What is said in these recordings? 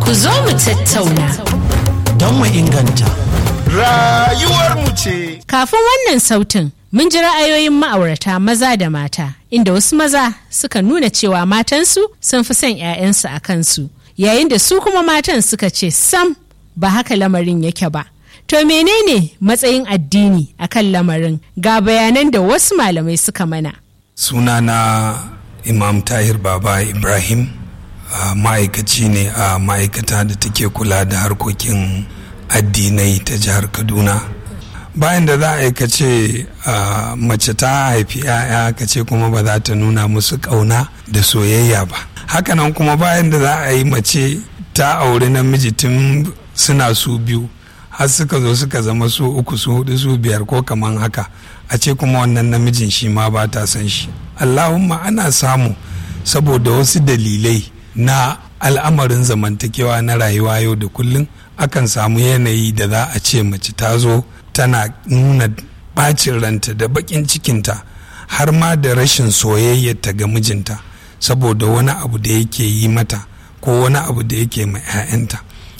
Ku zo mu tattauna. Don mu inganta. Rayuwarmu ce. Kafin wannan sautin, mun ji ra'ayoyin ma'aurata maza da mata, inda wasu maza suka nuna cewa matansu sun fi son 'ya'yansu a kansu, yayin da su kuma matan suka ce sam ba haka lamarin yake ba. To menene matsayin addini akan lamarin ga bayanan da wasu malamai suka mana. sunana imam tahir baba ibrahim uh, ma'aikaci ne a ma'aikata da take kula da harkokin addinai ta jihar kaduna bayan da za a yi kace uh, mace ta haifi 'ya'ya kace kuma ba za ta nuna musu ƙauna da soyayya ba hakanan kuma bayan da za a yi mace ta auri namiji tun suna su biyu har suka zo suka zama su uku su hudu su biyar ko kaman haka a ce kuma wannan namijin shi ma ba ta san shi allahumma ana samu saboda wasu dalilai na al'amarin zamantakewa na rayuwa yau da kullum akan samu yanayi da za a ce mace ta zo tana nuna bacin ranta da bakin cikinta har ma da rashin soyayyarta ga mijinta saboda wani abu da yake yi mata ko wani abu da yake ma 'ya'yanta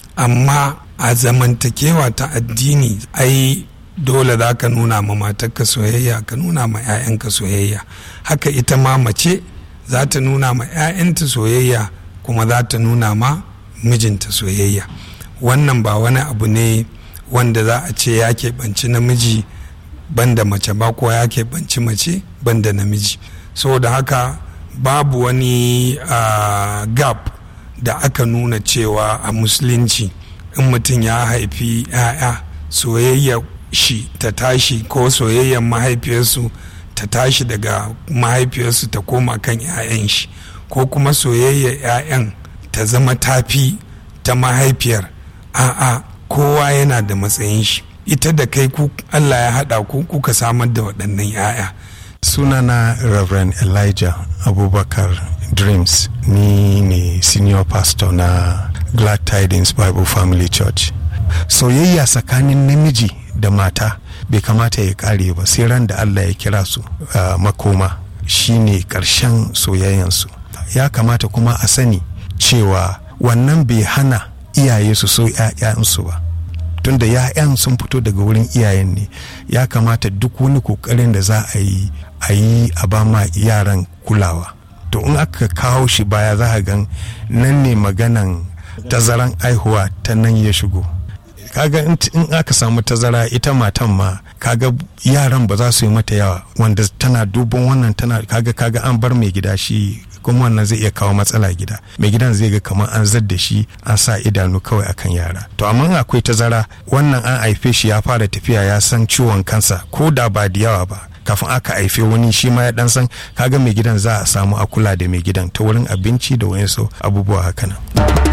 amma a zamantakewa ta addini ai dole za ka nuna ma matarka soyayya ka nuna ma 'ya'yanka soyayya haka ita ma mace za ta nuna ma 'ya'yanta soyayya kuma za ta nuna ma mijinta soyayya wannan ba wani abu ne wanda za a ce ya keɓanci namiji banda mace ba ko ya keɓanci mace banda namiji saboda haka babu wani uh, gap da aka nuna cewa a musulunci in mutum ya haifi 'ya'ya soyayya shi ta tashi ko soyayyar mahaifiyarsu ta tashi daga mahaifiyarsu ta koma kan 'ya'yan shi ko kuma soyayyar 'ya'yan ta zama tafi ta mahaifiyar a'a kowa yana da matsayin shi ita da kai ku allah ya haɗa ku kuka samar da waɗannan 'ya'ya sunana reverend elijah abubakar dreams ni ne senior pastor na glad tidings bible family church soyayya tsakanin namiji da mata bai kamata ya kare ba sai ran da allah ya kira su uh, makoma shine karshen soyayyansu ya kamata kuma a sani cewa wannan bai hana iyaye su so 'ya'yansu ba tunda ya'yan sun fito daga wurin iyayen ne ya kamata duk wani kokarin da za a yi a yi a ba ma yaran kulawa to in aka kawo shi baya za a gan nan ne maganan tazaran aihuwa ta nan ya shigo kaga in aka samu tazara ita matan ma kaga yaran ba za su yi mata yawa wanda tana duban wannan tana kaga kaga an bar mai gida shi kuma wannan zai iya kawo matsala gida mai gidan zai ga kamar an zadda shi an sa idanu kawai akan yara to amma akwai tazara wannan an haife shi ya fara tafiya ya san ciwon kansa ko da ba da yawa ba kafin aka haife wani shi ma ya dan san kaga mai gidan za a samu a kula da mai gidan ta wurin abinci da wayansu abubuwa haka nan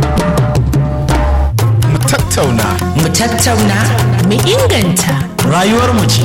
Mu tattauna. Mu tattauna, mu inganta. Rayuwarmu ce.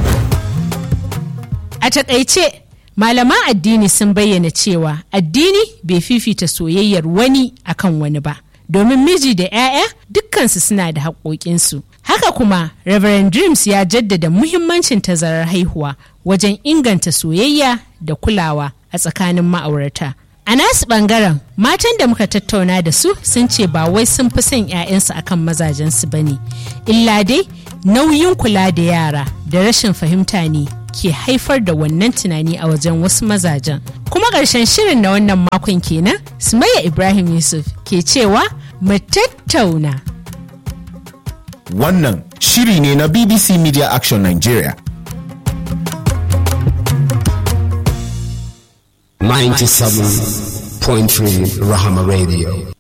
A takaice, malaman addini sun bayyana cewa addini bai fifita soyayyar wani akan wani ba. Domin miji da 'ya'ya dukkansu suna da haƙoƙinsu. Haka kuma, Reverend Dreams ya jaddada muhimmancin tazarar haihuwa wajen inganta soyayya da kulawa a tsakanin ma'aurata. A nasu ɓangaren, matan da muka tattauna da su sun ce ba wai sun fi son 'ya'yansu akan mazajensu ba ne, illa dai nauyin kula da yara da rashin fahimta ne ke haifar da wannan tunani a wajen wasu mazajen. Kuma ƙarshen shirin na wannan makon kenan, Sumayya Ibrahim Yusuf ke cewa mu tattauna. Wannan shiri ne na BBC Media Action Nigeria. 97.3 Rahama Radio.